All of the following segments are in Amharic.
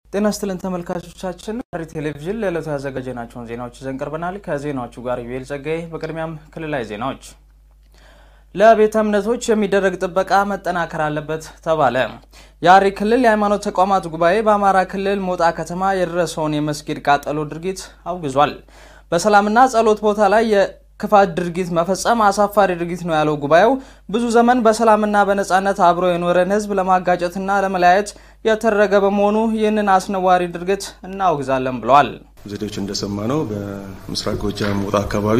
ጤና ይስጥልን ተመልካቾቻችን፣ ሐረሪ ቴሌቪዥን ለዕለቱ ያዘጋጀናቸውን ዜናዎች ይዘን ቀርበናል። ከዜናዎቹ ጋር ዩኤል ጸጋዬ። በቅድሚያም ክልላዊ ዜናዎች። ለቤተ እምነቶች የሚደረግ ጥበቃ መጠናከር አለበት ተባለ። የሐረሪ ክልል የሃይማኖት ተቋማት ጉባኤ በአማራ ክልል ሞጣ ከተማ የደረሰውን የመስጊድ ቃጠሎ ድርጊት አውግዟል። በሰላምና ጸሎት ቦታ ላይ የክፋት ድርጊት መፈጸም አሳፋሪ ድርጊት ነው ያለው ጉባኤው ብዙ ዘመን በሰላምና በነጻነት አብሮ የኖረን ሕዝብ ለማጋጨትና ለመለያየት የተደረገ በመሆኑ ይህንን አስነዋሪ ድርጊት እናወግዛለን ብለዋል። ዜዶች እንደሰማ ነው በምስራቅ ጎጃም ሞጣ አካባቢ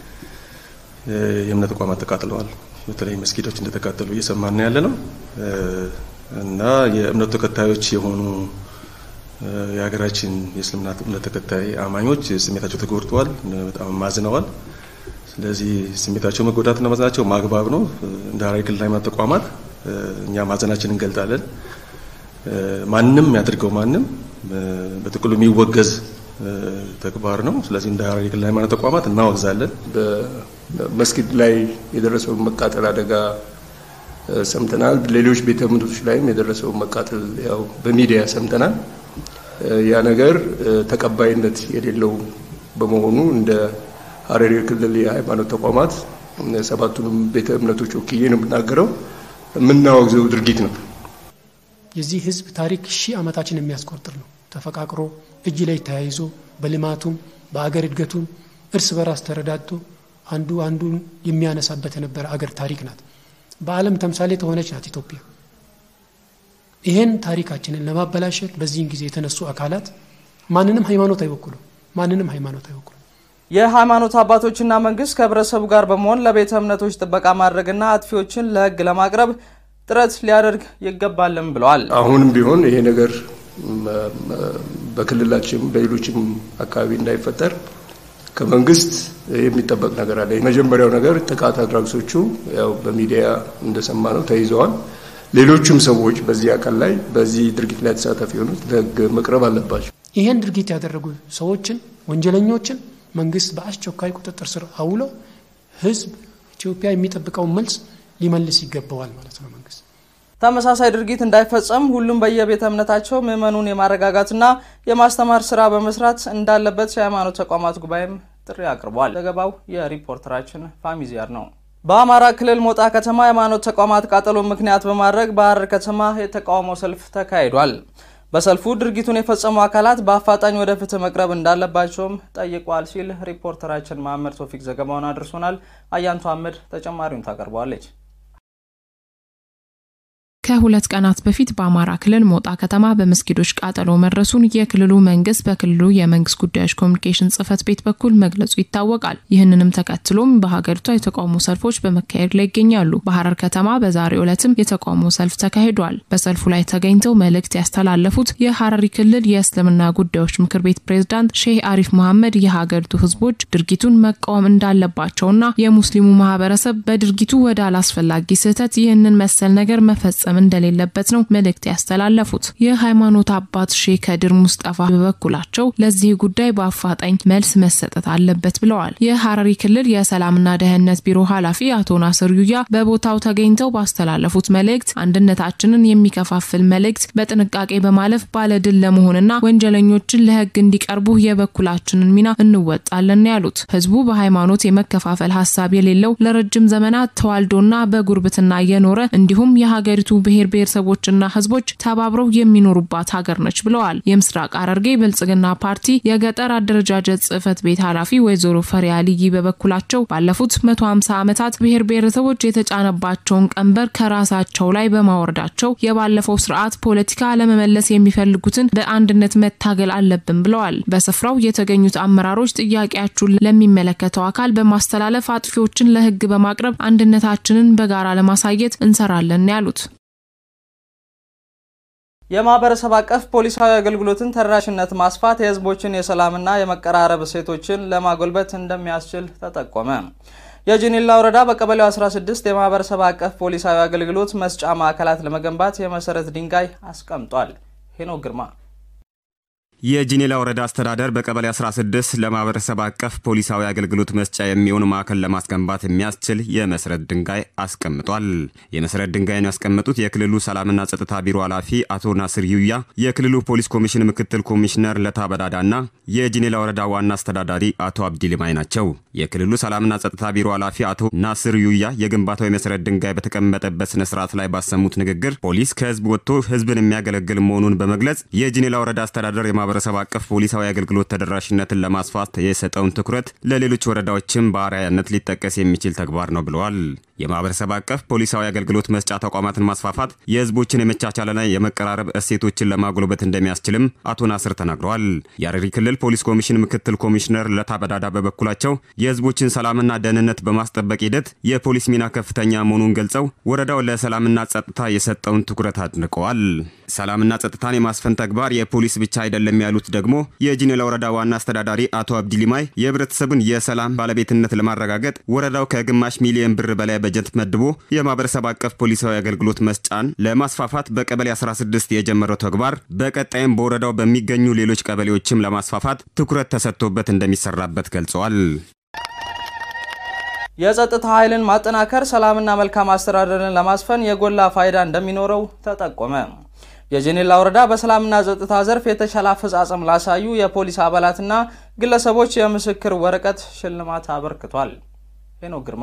የእምነት ተቋማት ተቃጥለዋል። በተለይ መስጊዶች እንደተቃጠሉ እየሰማን ያለ ነው እና የእምነቱ ተከታዮች የሆኑ የሀገራችን የእስልምና እምነት ተከታይ አማኞች ስሜታቸው ተጎድተዋል፣ በጣም ማዝነዋል። ስለዚህ ስሜታቸው መጎዳትና ማዘናቸው ማግባብ ነው። እንደ ሐረሪ ክልል ሃይማኖት ተቋማት እኛ ማዘናችን እንገልጣለን። ማንም ያድርገው ማንም በጥቅሉ የሚወገዝ ተግባር ነው። ስለዚህ እንደ ሐረሪ ክልል ሃይማኖት ተቋማት እናወግዛለን። በመስጊድ ላይ የደረሰውን መቃጠል አደጋ ሰምተናል። ሌሎች ቤተ እምነቶች ላይም የደረሰውን መቃጠል ያው በሚዲያ ሰምተናል። ያ ነገር ተቀባይነት የሌለው በመሆኑ እንደ ሐረሪ ክልል የሃይማኖት ተቋማት ሰባቱንም ቤተ እምነቶች ወክዬ ነው የምናገረው፣ የምናወግዘው ድርጊት ነው። የዚህ ህዝብ ታሪክ ሺህ ዓመታችን የሚያስቆጥር ነው። ተፈቃቅሮ እጅ ላይ ተያይዞ በልማቱም በአገር እድገቱም እርስ በራስ ተረዳድቶ አንዱ አንዱን የሚያነሳበት የነበረ አገር ታሪክ ናት። በዓለም ተምሳሌ ተሆነች ናት ኢትዮጵያ። ይህን ታሪካችንን ለማበላሸት በዚህን ጊዜ የተነሱ አካላት ማንንም ሃይማኖት አይወክሉም። ማንንም ሃይማኖት አይወክሉም። የሃይማኖት አባቶችና መንግስት ከህብረተሰቡ ጋር በመሆን ለቤተ እምነቶች ጥበቃ ማድረግና አጥፊዎችን ለህግ ለማቅረብ ጥረት ሊያደርግ ይገባልም ብለዋል። አሁንም ቢሆን ይሄ ነገር በክልላችን በሌሎችም አካባቢ እንዳይፈጠር ከመንግስት የሚጠበቅ ነገር አለ። የመጀመሪያው ነገር ጥቃት አድራጊዎቹ ያው በሚዲያ እንደሰማ ነው ተይዘዋል። ሌሎችም ሰዎች በዚህ አካል ላይ በዚህ ድርጊት ላይ ተሳታፊ የሆኑት ለህግ መቅረብ አለባቸው። ይህን ድርጊት ያደረጉ ሰዎችን ወንጀለኞችን መንግስት በአስቸኳይ ቁጥጥር ስር አውሎ ህዝብ ኢትዮጵያ የሚጠብቀውን መልስ ሊመልስ ይገባዋል ማለት ነው። መንግስት ተመሳሳይ ድርጊት እንዳይፈጸም ሁሉም በየቤተ እምነታቸው ምዕመኑን የማረጋጋትና የማስተማር ስራ በመስራት እንዳለበት የሃይማኖት ተቋማት ጉባኤም ጥሪ አቅርቧል። ዘገባው የሪፖርተራችን ፋሚዚያር ነው። በአማራ ክልል ሞጣ ከተማ የሃይማኖት ተቋማት ቃጠሎ ምክንያት በማድረግ በሐረር ከተማ የተቃውሞ ሰልፍ ተካሂዷል። በሰልፉ ድርጊቱን የፈጸሙ አካላት በአፋጣኝ ወደ ፍትህ መቅረብ እንዳለባቸውም ጠይቋል ሲል ሪፖርተራችን መሐመድ ቶፊክ ዘገባውን አድርሶናል። አያንቱ አህመድ ተጨማሪውን ታቀርበዋለች። ከሁለት ቀናት በፊት በአማራ ክልል ሞጣ ከተማ በመስጊዶች ቃጠሎ መድረሱን የክልሉ መንግስት በክልሉ የመንግስት ጉዳዮች ኮሚኒኬሽን ጽህፈት ቤት በኩል መግለጹ ይታወቃል። ይህንንም ተከትሎም በሀገሪቷ የተቃውሞ ሰልፎች በመካሄድ ላይ ይገኛሉ። በሐረር ከተማ በዛሬው ዕለትም የተቃውሞ ሰልፍ ተካሂዷል። በሰልፉ ላይ ተገኝተው መልእክት ያስተላለፉት የሐረሪ ክልል የእስልምና ጉዳዮች ምክር ቤት ፕሬዝዳንት ሼህ አሪፍ መሐመድ የሀገሪቱ ህዝቦች ድርጊቱን መቃወም እንዳለባቸውና የሙስሊሙ ማህበረሰብ በድርጊቱ ወደ አላስፈላጊ ስህተት ይህንን መሰል ነገር መፈጸም እንደሌለበት ነው መልእክት ያስተላለፉት። የሃይማኖት አባት ሼህ ከድር ሙስጠፋ በበኩላቸው ለዚህ ጉዳይ በአፋጣኝ መልስ መሰጠት አለበት ብለዋል። የሐረሪ ክልል የሰላምና ደህንነት ቢሮ ኃላፊ አቶ ናስር ዩያ በቦታው ተገኝተው ባስተላለፉት መልእክት አንድነታችንን የሚከፋፍል መልእክት በጥንቃቄ በማለፍ ባለድል ለመሆንና ወንጀለኞችን ለህግ እንዲቀርቡ የበኩላችንን ሚና እንወጣለን ያሉት ህዝቡ በሃይማኖት የመከፋፈል ሀሳብ የሌለው ለረጅም ዘመናት ተዋልዶና በጉርብትና እየኖረ እንዲሁም የሀገሪቱ ብሔር ብሔረሰቦችና ህዝቦች ተባብረው የሚኖሩባት ሀገር ነች ብለዋል። የምስራቅ ሐረርጌ ብልጽግና ፓርቲ የገጠር አደረጃጀት ጽህፈት ቤት ኃላፊ ወይዘሮ ፈሪያ ልይ በበኩላቸው ባለፉት 150 ዓመታት ብሔር ብሔረሰቦች የተጫነባቸውን ቀንበር ከራሳቸው ላይ በማወረዳቸው የባለፈው ስርዓት ፖለቲካ ለመመለስ የሚፈልጉትን በአንድነት መታገል አለብን ብለዋል። በስፍራው የተገኙት አመራሮች ጥያቄያችሁን ለሚመለከተው አካል በማስተላለፍ አጥፊዎችን ለህግ በማቅረብ አንድነታችንን በጋራ ለማሳየት እንሰራለን ያሉት የማህበረሰብ አቀፍ ፖሊሳዊ አገልግሎትን ተደራሽነት ማስፋት የህዝቦችን የሰላምና የመቀራረብ እሴቶችን ለማጎልበት እንደሚያስችል ተጠቆመ። የጂኒላ ወረዳ በቀበሌው 16 የማህበረሰብ አቀፍ ፖሊሳዊ አገልግሎት መስጫ ማዕከላት ለመገንባት የመሰረት ድንጋይ አስቀምጧል። ሄኖክ ግርማ የጂኔላ ወረዳ አስተዳደር በቀበሌ 16 ለማህበረሰብ አቀፍ ፖሊሳዊ አገልግሎት መስጫ የሚሆን ማዕከል ለማስገንባት የሚያስችል የመሰረት ድንጋይ አስቀምጧል። የመሰረት ድንጋይን ያስቀመጡት የክልሉ ሰላምና ጸጥታ ቢሮ ኃላፊ አቶ ናስር ዩያ፣ የክልሉ ፖሊስ ኮሚሽን ምክትል ኮሚሽነር ለታ በዳዳና የጂኔላ ወረዳ ዋና አስተዳዳሪ አቶ አብዲ ሊማይ ናቸው። የክልሉ ሰላምና ጸጥታ ቢሮ ኃላፊ አቶ ናስር ዩያ የግንባታው የመሰረት ድንጋይ በተቀመጠበት ስነ ስርዓት ላይ ባሰሙት ንግግር ፖሊስ ከህዝብ ወጥቶ ህዝብን የሚያገለግል መሆኑን በመግለጽ የጂኔላ ወረዳ አስተዳደር ማህበረሰብ አቀፍ ፖሊሳዊ አገልግሎት ተደራሽነትን ለማስፋት የሰጠውን ትኩረት ለሌሎች ወረዳዎችም በአርአያነት ሊጠቀስ የሚችል ተግባር ነው ብለዋል። የማህበረሰብ አቀፍ ፖሊሳዊ አገልግሎት መስጫ ተቋማትን ማስፋፋት የህዝቦችን የመቻቻልና የመቀራረብ እሴቶችን ለማጎልበት እንደሚያስችልም አቶ ናስር ተናግረዋል። የሐረሪ ክልል ፖሊስ ኮሚሽን ምክትል ኮሚሽነር ለታ በዳዳ በበኩላቸው የህዝቦችን ሰላምና ደህንነት በማስጠበቅ ሂደት የፖሊስ ሚና ከፍተኛ መሆኑን ገልጸው ወረዳው ለሰላምና ጸጥታ የሰጠውን ትኩረት አድንቀዋል። ሰላምና ጸጥታን የማስፈን ተግባር የፖሊስ ብቻ አይደለም ያሉት ደግሞ የጂኔላ ወረዳ ዋና አስተዳዳሪ አቶ አብዲ ሊማይ የህብረተሰቡን የሰላም ባለቤትነት ለማረጋገጥ ወረዳው ከግማሽ ሚሊዮን ብር በላይ በጀት መድቦ የማህበረሰብ አቀፍ ፖሊሳዊ አገልግሎት መስጫን ለማስፋፋት በቀበሌ 16 የጀመረው ተግባር በቀጣይም በወረዳው በሚገኙ ሌሎች ቀበሌዎችም ለማስፋፋት ትኩረት ተሰጥቶበት እንደሚሰራበት ገልጸዋል። የጸጥታ ኃይልን ማጠናከር ሰላምና መልካም አስተዳደርን ለማስፈን የጎላ ፋይዳ እንደሚኖረው ተጠቆመ። የጂኔላ ወረዳ በሰላምና ጸጥታ ዘርፍ የተሻለ አፈጻጸም ላሳዩ የፖሊስ አባላትና ግለሰቦች የምስክር ወረቀት ሽልማት አበርክቷል። ሄኖክ ግርማ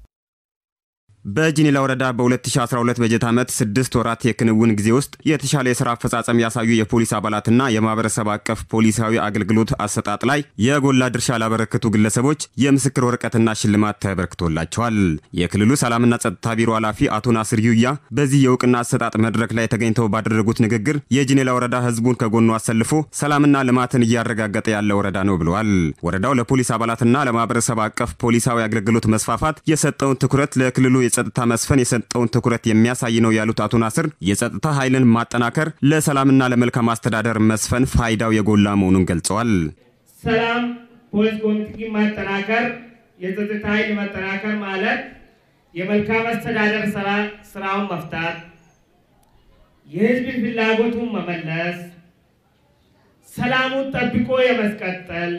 በጂኔላ ወረዳ በ2012 በጀት ዓመት ስድስት ወራት የክንውን ጊዜ ውስጥ የተሻለ የሥራ አፈጻጸም ያሳዩ የፖሊስ አባላትና የማህበረሰብ አቀፍ ፖሊሳዊ አገልግሎት አሰጣጥ ላይ የጎላ ድርሻ ላበረከቱ ግለሰቦች የምስክር ወረቀትና ሽልማት ተበርክቶላቸዋል። የክልሉ ሰላምና ጸጥታ ቢሮ ኃላፊ አቶ ናስር ዩያ በዚህ የእውቅና አሰጣጥ መድረክ ላይ ተገኝተው ባደረጉት ንግግር የጂኔላ ወረዳ ህዝቡን ከጎኑ አሰልፎ ሰላምና ልማትን እያረጋገጠ ያለ ወረዳ ነው ብለዋል። ወረዳው ለፖሊስ አባላትና ለማህበረሰብ አቀፍ ፖሊሳዊ አገልግሎት መስፋፋት የሰጠውን ትኩረት ለክልሉ የጸጥታ መስፈን የሰጠውን ትኩረት የሚያሳይ ነው ያሉት አቶ ናስር የጸጥታ ኃይልን ማጠናከር ለሰላምና ለመልካም አስተዳደር መስፈን ፋይዳው የጎላ መሆኑን ገልጸዋል። ሰላም ፖሊስ ኮሚቴ ማጠናከር፣ የጸጥታ ኃይል ማጠናከር ማለት የመልካም አስተዳደር ስራውን መፍታት፣ የህዝብን ፍላጎቱን መመለስ፣ ሰላሙን ጠብቆ የመስቀጠል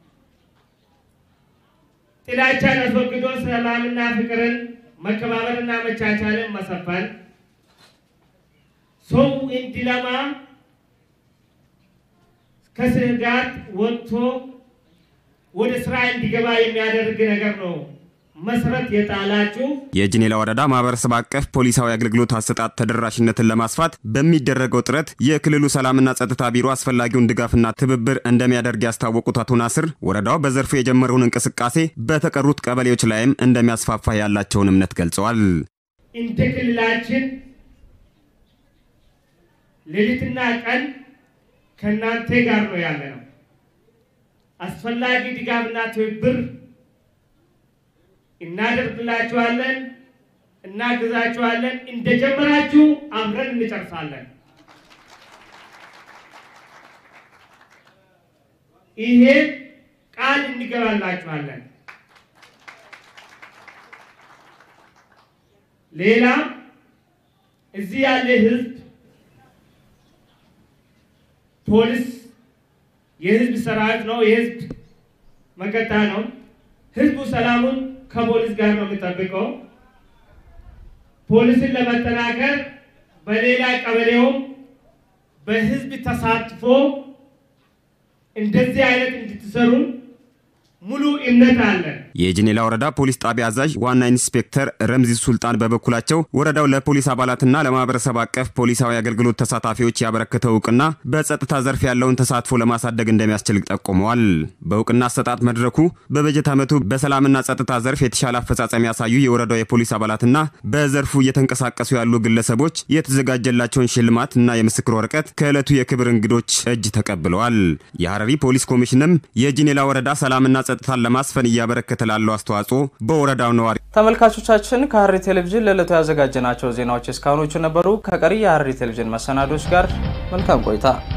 ጥላቻን አስወግዶ ሰላምና ፍቅርን መከባበርና መቻቻልን መሰፈን ሰው እንዲለማ ከስጋት ወጥቶ ወደ ስራ እንዲገባ የሚያደርግ ነገር ነው መሰረት የጣላችሁ የጂኔላ ወረዳ ማህበረሰብ አቀፍ ፖሊሳዊ አገልግሎት አሰጣጥ ተደራሽነትን ለማስፋት በሚደረገው ጥረት የክልሉ ሰላምና ጸጥታ ቢሮ አስፈላጊውን ድጋፍና ትብብር እንደሚያደርግ ያስታወቁት አቶ ናስር ወረዳው በዘርፉ የጀመረውን እንቅስቃሴ በተቀሩት ቀበሌዎች ላይም እንደሚያስፋፋ ያላቸውን እምነት ገልጸዋል። እንደ ክልላችን ሌሊትና ቀን ከእናንተ ጋር ነው ያለ ነው። አስፈላጊ ድጋፍና ትብብር እናደርግላችኋለን፣ እናግዛችኋለን። እንደጀመራችሁ አብረን እንጨርሳለን። ይሄ ቃል እንገባላችኋለን። ሌላ እዚህ ያለ ህዝብ ፖሊስ የህዝብ ሰራዊት ነው፣ የህዝብ መከታ ነው። ህዝቡ ሰላሙን ከፖሊስ ጋር ነው የሚጠብቀው። ፖሊስን ለመጠናከር በሌላ ቀበሌውም በህዝብ ተሳትፎ እንደዚህ አይነት እንድትሰሩ ሙሉ እምነት አለን። የጂኔላ ወረዳ ፖሊስ ጣቢያ አዛዥ ዋና ኢንስፔክተር ረምዚ ሱልጣን በበኩላቸው ወረዳው ለፖሊስ አባላትና ለማህበረሰብ አቀፍ ፖሊሳዊ አገልግሎት ተሳታፊዎች ያበረከተው እውቅና በጸጥታ ዘርፍ ያለውን ተሳትፎ ለማሳደግ እንደሚያስችል ጠቁመዋል። በእውቅና አሰጣጥ መድረኩ በበጀት ዓመቱ በሰላምና ጸጥታ ዘርፍ የተሻለ አፈጻጸም ያሳዩ የወረዳው የፖሊስ አባላትና በዘርፉ እየተንቀሳቀሱ ያሉ ግለሰቦች የተዘጋጀላቸውን ሽልማት እና የምስክር ወረቀት ከዕለቱ የክብር እንግዶች እጅ ተቀብለዋል። የሐረሪ ፖሊስ ኮሚሽንም የጂኔላ ወረዳ ሰላምና ጸጥታን ለማስፈን እያበረከተ ላለው አስተዋጽኦ በወረዳው ነዋሪ ተመልካቾቻችን ከሐረሪ ቴሌቪዥን ለዕለቱ ያዘጋጀናቸው ዜናዎች እስካሁኖቹ ነበሩ። ከቀሪ የሐረሪ ቴሌቪዥን መሰናዶች ጋር መልካም ቆይታ